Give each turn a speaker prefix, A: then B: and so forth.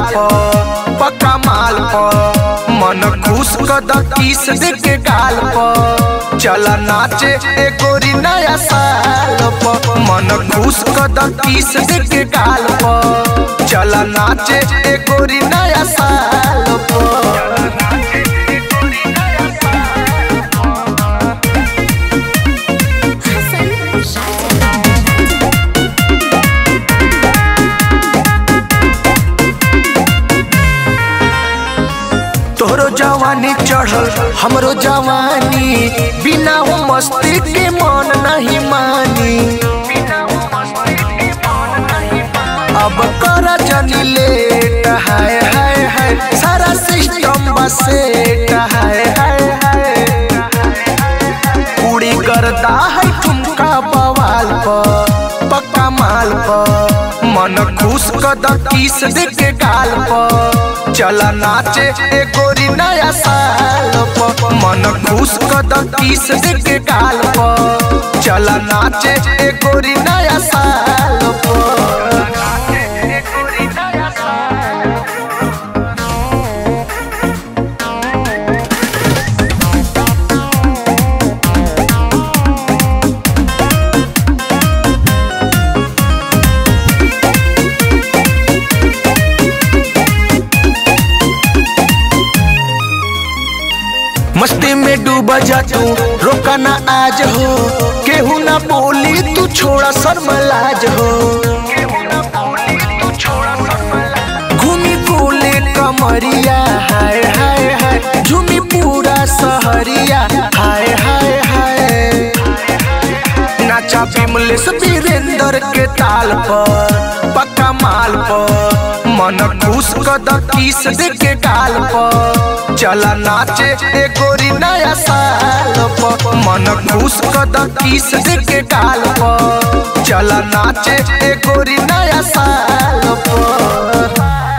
A: प पक्का माल प मन खुश कद किस दे के गाल प चला नाचे ए गोरी नया साल प मन खुश कद किस दे के गाल प चला नाचे ए गोरी नया साल प
B: Hassan Shazia.
A: तोहरो जवानी चढ़ल हमरो जवानी बिना वो मस्ती के मन नहीं मानी अब कर जनी लेट हाय हाय हाय सारा सिस्टम बसेट हाय हाय हाय पूरी करता है ठुमका बवाल प पक्का माल प मन खुश कद किस दे के गाल प चला नाचे ए गोरी नया साल प मन खुश कद किस दे के गाल प चला नाचे ए गोरी नया साल प मस्ती में डूब जा तू रोका ना आज हो केहू ना बोली तू छोड़ा शर्मलाज हो घूमी कोले कमरिया हाय हाय हाय झूमी पूरा सहरिया हाय हाय हाय नाचा विमलेश वीरेंद्र के ताल पर पक्का माल पर मन खुश कद किस दे के गाल पर चला नाचे ए गोरी नया साल पर मन खुश कद किस दे के गाल पर चला नाचे ए गोरी नया साल पर